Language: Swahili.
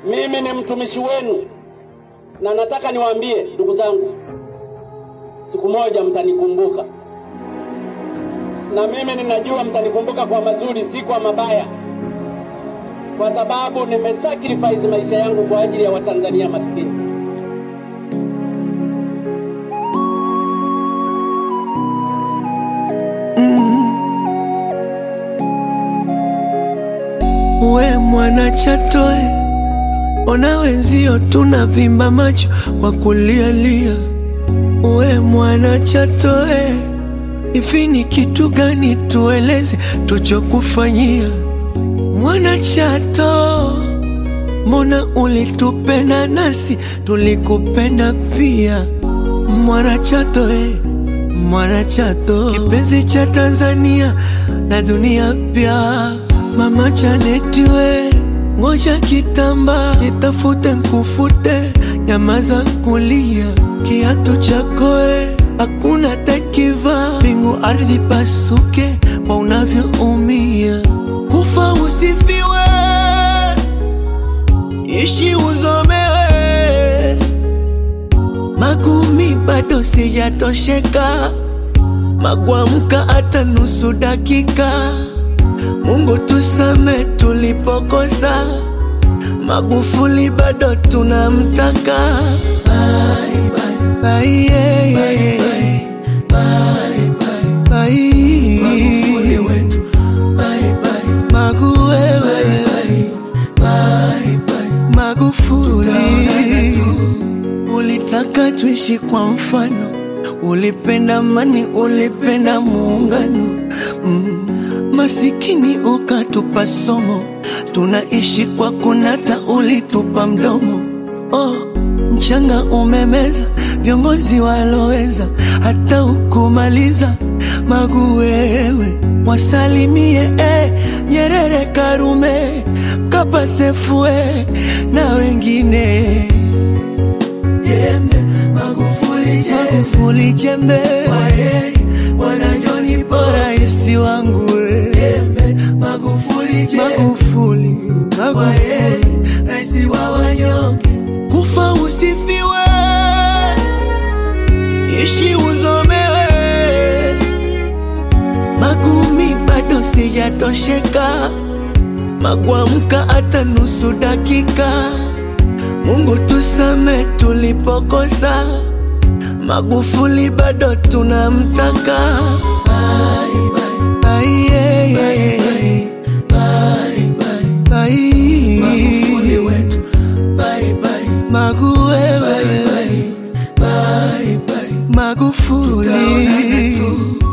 Mimi ni mtumishi wenu na nataka niwaambie ndugu zangu, siku moja mtanikumbuka, na mimi ninajua mtanikumbuka kwa mazuri, si kwa mabaya, kwa sababu nimesacrifice maisha yangu kwa ajili ya Watanzania maskini. We mwana Chatoe, ona wenzio tunavimba macho kwa kulialia. We mwana Chatoe, hivi ni kitu gani tueleze tuchokufanyia? Mwana Chato, mbona ulitupenda nasi tulikupenda pia? Mwana Chato eh. Mwana Chato, kipenzi cha Tanzania na dunia pia. Mama Janeti we, ngoja kitamba nitafute nkufute, nyamaza kulia, kiatu chako we, hakuna takiva, mbingu ardhi pasuke kwa unavyoumia, kufa usifiwe, ishi uzomewe, magumi bado sijatosheka, magwamka hata nusu dakika. Mungu tusame tulipokosa, Magufuli bado tunamtaka. Bye, bye, bye, yeah, yeah. Bye, bye, bye. Magufuli wetu. Bye, bye. Magu wewe. Bye, bye. Magufuli ulitaka tuishi kwa mfano, ulipenda amani, ulipenda muungano mm. Masikini ukatupa somo, tunaishi kwa kunata, ulitupa mdomo. Oh, mchanga umemeza viongozi waloweza, hata ukumaliza Magu wewe, wasalimie eh, Nyerere, Karume, Mkapa, Sefue na wengine jembe Magufuli jembe, Magufuli jembe. Kwaheri bwana John Paul raisi wangu we. jembe Magufuli jembe, Magufuli Magufuli raisi wa wanyonge, kufa usifiwe, ishi uzomewe, magumi bado sijatosheka, magwamka hata nusu dakika. Mungu tusame tulipokosa, Magufuli bado tunamtaka. Bye, bye, bye, yeah, yeah. Bye, bye, bye. Magufuli wetu. Bye, bye. Magu wewe. Bye, bye. Magufuli.